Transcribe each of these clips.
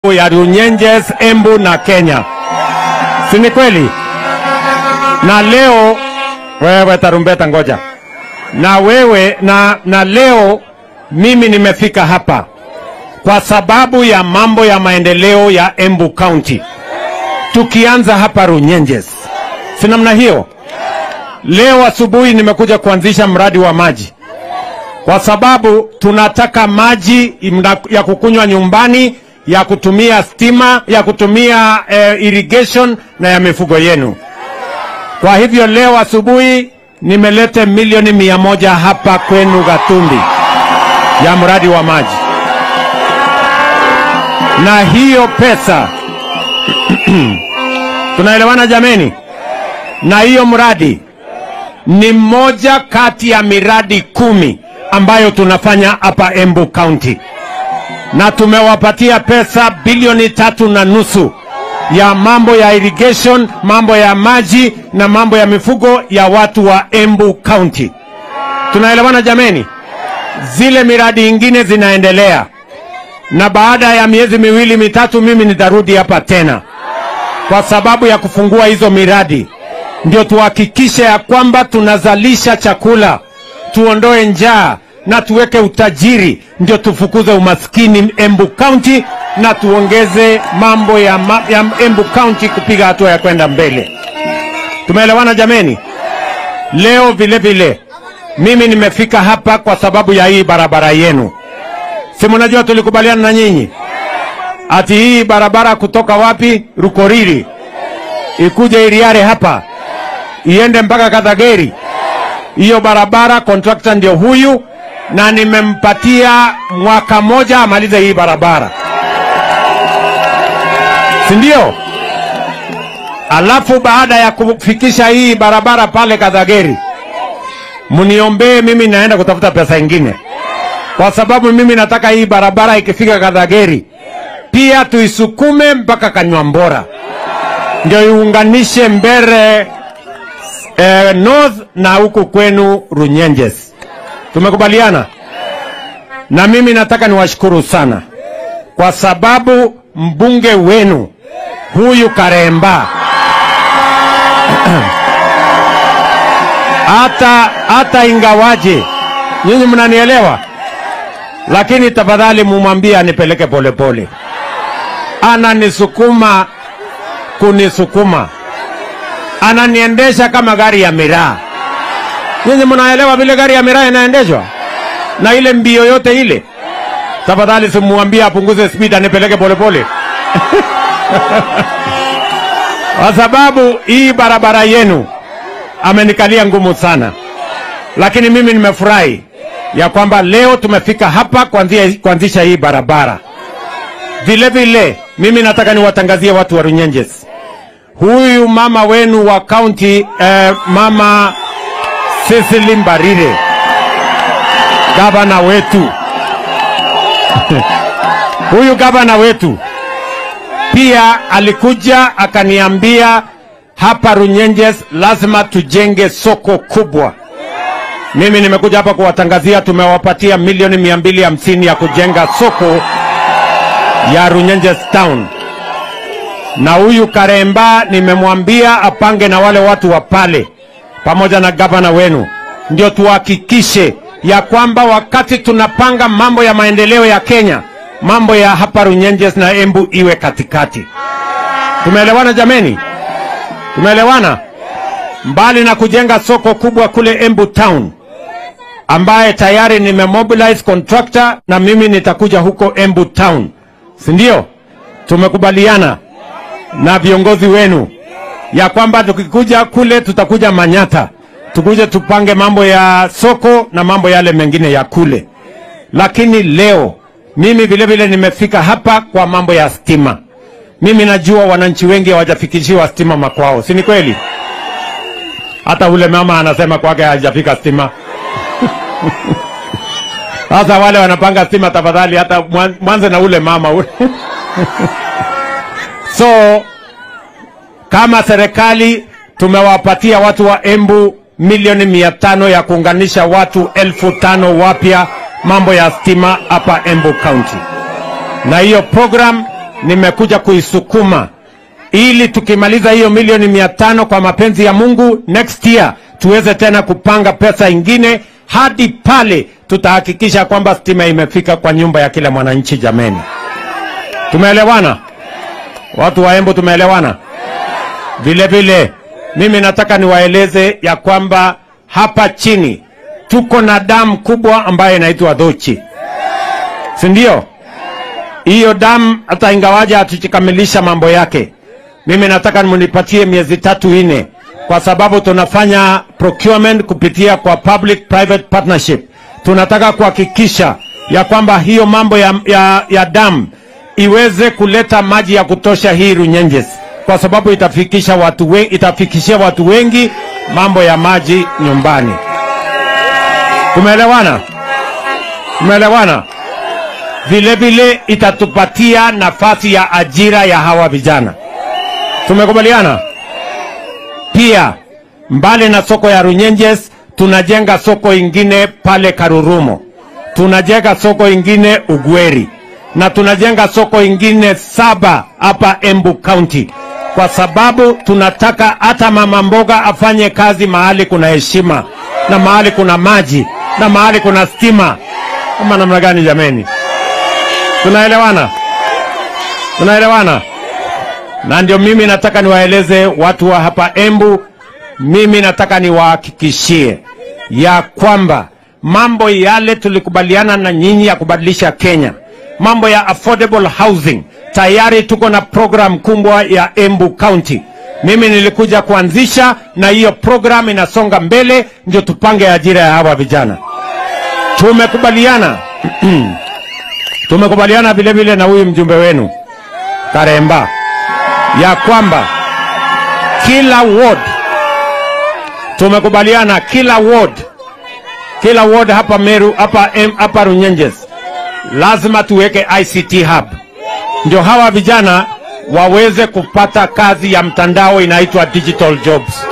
ya Runyenjes, Embu na Kenya, si ni kweli? Na leo wewe tarumbeta, ngoja na wewe na, na leo mimi nimefika hapa kwa sababu ya mambo ya maendeleo ya Embu County, tukianza hapa Runyenjes, si namna hiyo? Leo asubuhi nimekuja kuanzisha mradi wa maji kwa sababu tunataka maji ya kukunywa nyumbani, ya kutumia stima, ya kutumia eh, irrigation na ya mifugo yenu. Kwa hivyo leo asubuhi nimeleta milioni mia moja hapa kwenu Gatumbi ya mradi wa maji, na hiyo pesa tunaelewana jameni? Na hiyo mradi ni mmoja kati ya miradi kumi ambayo tunafanya hapa Embu County, na tumewapatia pesa bilioni tatu na nusu ya mambo ya irrigation, mambo ya maji na mambo ya mifugo ya watu wa Embu County. Tunaelewana jameni? Zile miradi ingine zinaendelea, na baada ya miezi miwili mitatu, mimi nitarudi hapa tena kwa sababu ya kufungua hizo miradi, ndio tuhakikishe ya kwamba tunazalisha chakula, tuondoe njaa na tuweke utajiri, ndio tufukuze umaskini Embu County na tuongeze mambo ya, ma, ya Embu County kupiga hatua ya kwenda mbele. Tumeelewana jameni? Leo vile vile mimi nimefika hapa kwa sababu ya hii barabara yenu. Si mnajua tulikubaliana na nyinyi ati hii barabara kutoka wapi Rukoriri ikuje Iriare hapa iende mpaka Kadhageri. Hiyo barabara contractor ndio huyu, na nimempatia mwaka moja amalize hii barabara, si ndio? Alafu baada ya kufikisha hii barabara pale Kadhageri, mniombee mimi, naenda kutafuta pesa ingine, kwa sababu mimi nataka hii barabara ikifika Kadhageri pia tuisukume mpaka Kanywambora, ndio iunganishe Mbere eh, North na huku kwenu Runyenjes. Tumekubaliana? Na mimi nataka niwashukuru sana kwa sababu mbunge wenu huyu Karemba hata hata ingawaje nyinyi mnanielewa, lakini tafadhali mumwambie anipeleke polepole. Ananisukuma kunisukuma, ananiendesha kama gari ya miraa. Nyinyi mnaelewa vile gari ya miraa inaendeshwa na ile mbio yote ile? Tafadhali simuambie apunguze speed, anipeleke polepole kwa sababu hii barabara yenu amenikalia ngumu sana, lakini mimi nimefurahi ya kwamba leo tumefika hapa kuanzia kuanzisha hii barabara. Vile vile mimi nataka niwatangazie watu wa Runyenjes, huyu mama wenu wa kaunti eh, mama Cecily Mbarire, gavana wetu huyu gavana wetu pia alikuja akaniambia hapa Runyenjes lazima tujenge soko kubwa. Mimi nimekuja hapa kuwatangazia, tumewapatia milioni mia mbili hamsini ya kujenga soko ya Runyenjes Town, na huyu Karemba nimemwambia apange na wale watu wa pale pamoja na gavana wenu, ndio tuhakikishe ya kwamba wakati tunapanga mambo ya maendeleo ya Kenya, mambo ya hapa Runyenjes na Embu iwe katikati. Tumeelewana jameni? Tumeelewana? Mbali na kujenga soko kubwa kule Embu Town ambaye tayari nimemobilize contractor na mimi nitakuja huko Embu Town, si ndio? Tumekubaliana na viongozi wenu ya kwamba tukikuja kule tutakuja Manyata, tukuje tupange mambo ya soko na mambo yale mengine ya kule. Lakini leo mimi vile vile nimefika hapa kwa mambo ya stima. Mimi najua wananchi wengi hawajafikishiwa stima makwao, si ni kweli? Hata ule mama anasema kwake hajafika stima. Sasa wale wanapanga stima, tafadhali hata mwanze na ule mama ule. So kama serikali tumewapatia watu wa Embu milioni mia tano ya kuunganisha watu elfu tano wapya mambo ya stima hapa Embu County, na hiyo program nimekuja kuisukuma ili tukimaliza hiyo milioni mia tano kwa mapenzi ya Mungu next year tuweze tena kupanga pesa ingine hadi pale tutahakikisha kwamba stima imefika kwa nyumba ya kila mwananchi. Jameni, tumeelewana? Watu wa Embu, tumeelewana? Vile vile mimi nataka niwaeleze ya kwamba hapa chini tuko na damu kubwa ambayo inaitwa Dhochi, si ndio? Hiyo damu hata ingawaja hatujakamilisha mambo yake, mimi nataka munipatie miezi tatu nne, kwa sababu tunafanya procurement kupitia kwa public private partnership. Tunataka kuhakikisha ya kwamba hiyo mambo ya, ya, ya damu iweze kuleta maji ya kutosha hii Runyenjes, kwa sababu itafikisha watu wengi, itafikishia watu wengi mambo ya maji nyumbani. Tumeelewana? Tumeelewana? Vile vile itatupatia nafasi ya ajira ya hawa vijana. Tumekubaliana? Pia mbali na soko ya Runyenjes, tunajenga soko ingine pale Karurumo, tunajenga soko ingine Ugweri, na tunajenga soko ingine saba hapa Embu County, kwa sababu tunataka hata mama mboga afanye kazi mahali kuna heshima na mahali kuna maji na mahali kuna stima. Kama namna gani jameni? Tunaelewana? Tunaelewana? Na ndio mimi nataka niwaeleze watu wa hapa Embu, mimi nataka niwahakikishie ya kwamba mambo yale tulikubaliana na nyinyi ya kubadilisha Kenya, mambo ya affordable housing, tayari tuko na program kubwa ya Embu County. Mimi nilikuja kuanzisha na hiyo program inasonga mbele, ndio tupange ajira ya hawa vijana. Tumekubaliana tumekubaliana vile vile na huyu mjumbe wenu Karemba ya kwamba kila ward tumekubaliana kila ward kila ward hapa Meru hapa em, hapa Runyenjes lazima tuweke ICT hub, ndio hawa vijana waweze kupata kazi ya mtandao inaitwa digital jobs.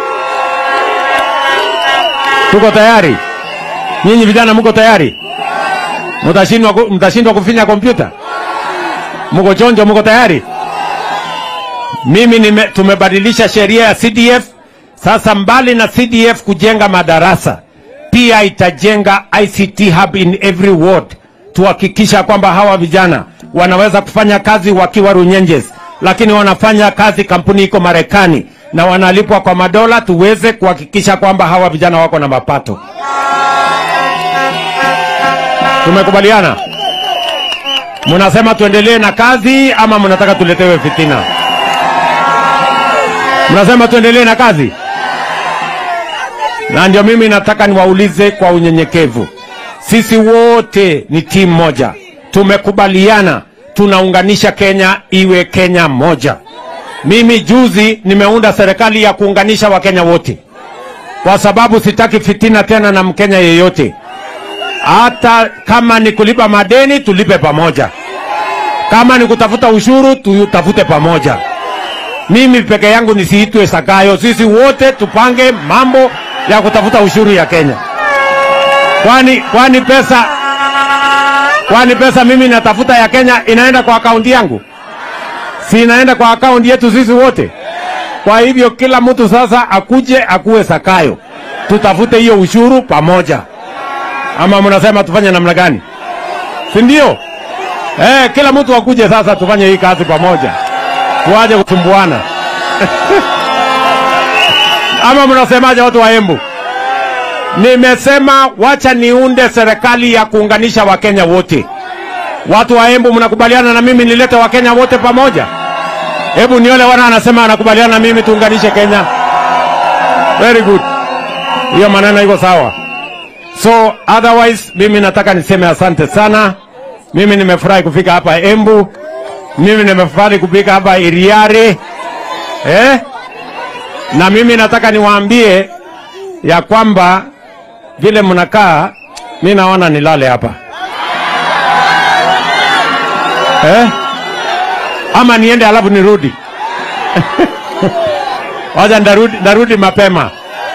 Tuko tayari? Nyinyi vijana mko tayari? Mtashindwa ku- mtashindwa kufinya kompyuta? Mko chonjo? Mko tayari? Mimi nime, tumebadilisha sheria ya CDF sasa. Mbali na CDF kujenga madarasa, pia itajenga ICT hub in every ward, tuhakikisha kwamba hawa vijana wanaweza kufanya kazi wakiwa Runyenjes, lakini wanafanya kazi kampuni iko Marekani na wanalipwa kwa madola, tuweze kuhakikisha kwamba hawa vijana wako na mapato. Tumekubaliana? Mnasema tuendelee na kazi ama mnataka tuletewe fitina? Mnasema tuendelee na kazi, na ndio mimi nataka niwaulize kwa unyenyekevu, sisi wote ni timu moja, tumekubaliana tunaunganisha Kenya iwe Kenya moja. Mimi juzi nimeunda serikali ya kuunganisha Wakenya wote, kwa sababu sitaki fitina tena na Mkenya yeyote. Hata kama ni kulipa madeni, tulipe pamoja. Kama ni kutafuta ushuru, tutafute pamoja. Mimi peke yangu nisiitwe Sakayo. Sisi wote tupange mambo ya kutafuta ushuru ya Kenya. Kwani kwani pesa kwani pesa mimi natafuta ya Kenya inaenda kwa akaunti yangu? Si inaenda kwa akaunti yetu sisi wote. Kwa hivyo kila mtu sasa akuje akuwe Sakayo, tutafute hiyo ushuru pamoja. Ama mnasema tufanye namna gani? Si ndio? Eh, kila mtu akuje sasa tufanye hii kazi pamoja, tuaje kusumbuana. Ama mnasemaje watu wa Embu? Nimesema wacha niunde serikali ya kuunganisha Wakenya wote. Watu wa Embu, mnakubaliana na mimi nilete Wakenya wote pamoja? Hebu niole wana anasema anakubaliana na mimi tuunganishe Kenya. Very good, hiyo maneno iko sawa. So otherwise, mimi nataka niseme asante sana. Mimi nimefurahi kufika hapa Embu, mimi nimefurahi kufika hapa Iriare eh? Na mimi nataka niwaambie ya kwamba vile mnakaa, mi naona nilale hapa eh? Ama niende alafu nirudi? Wacha ndarudi, ndarudi mapema.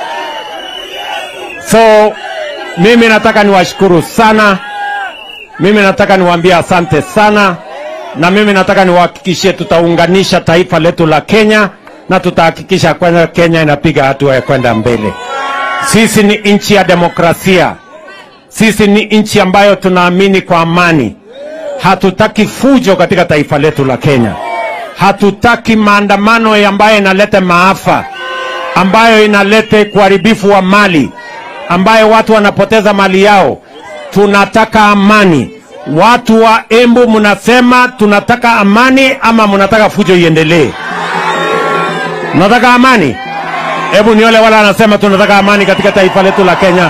So mimi nataka niwashukuru sana, mimi nataka niwaambie asante sana, na mimi nataka niwahakikishie tutaunganisha taifa letu la Kenya na tutahakikisha kwamba Kenya inapiga hatua ya kwenda mbele. Sisi ni nchi ya demokrasia, sisi ni nchi ambayo tunaamini kwa amani. Hatutaki fujo katika taifa letu la Kenya, hatutaki maandamano ambayo inaleta maafa, ambayo inaleta uharibifu wa mali, ambayo watu wanapoteza mali yao. Tunataka amani. Watu wa Embu mnasema tunataka amani ama mnataka fujo iendelee? Mnataka amani? Hebu niole wala anasema tunataka amani katika taifa letu la Kenya.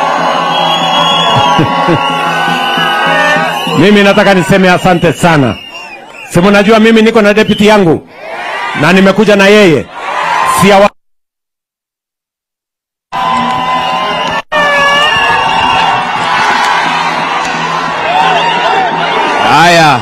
mimi nataka niseme asante sana. Si mnajua mimi niko na deputy yangu na nimekuja na yeye si awa... Haya,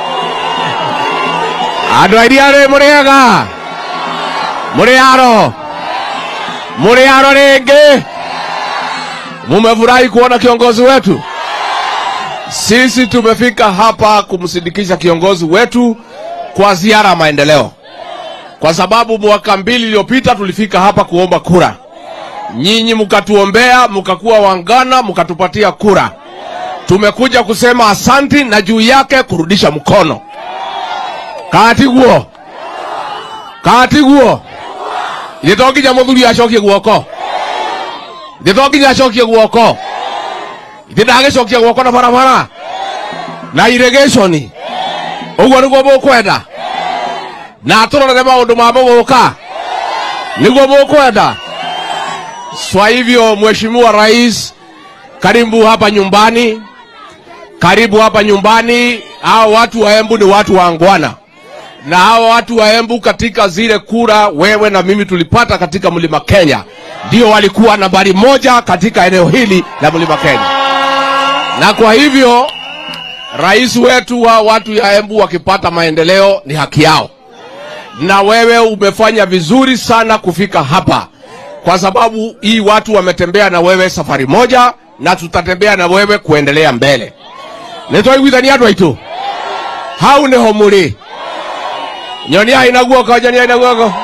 andå airi arä må rä ega må rä aro må rä aro rä ngä mumefurahi kuona kiongozi wetu sisi tumefika hapa kumsindikisha kiongozi wetu kwa ziara ya maendeleo kwa sababu mwaka mbili iliyopita tulifika hapa kuomba kura nyinyi mkatuombea mkakuwa wangana mkatupatia kura tumekuja kusema asanti na juu yake kurudisha mkono katiguo katiguo ithitokinya muthuri acokie guoko ithitokinya acokie guoko ithi ndagicokia guoko na barabara na irrigation uguo niguo mukwenda na turorere maundu ma muguka niguo mukwenda swa hivyo mheshimiwa rais karibu hapa nyumbani, karibu hapa nyumbani. Hao watu wa Embu ni watu waangwana, na hao watu wa Embu katika zile kura wewe na mimi tulipata katika mlima Kenya, ndio walikuwa nambari moja katika eneo hili la mlima Kenya, na kwa hivyo rais wetu wa watu ya Embu wakipata maendeleo ni haki yao, na wewe umefanya vizuri sana kufika hapa, kwa sababu hii watu wametembea na wewe safari moja na tutatembea na wewe kuendelea mbele nitwaiguithania andå aitå hau nä ho må rä nyonia ina guoko nyonia ina guoko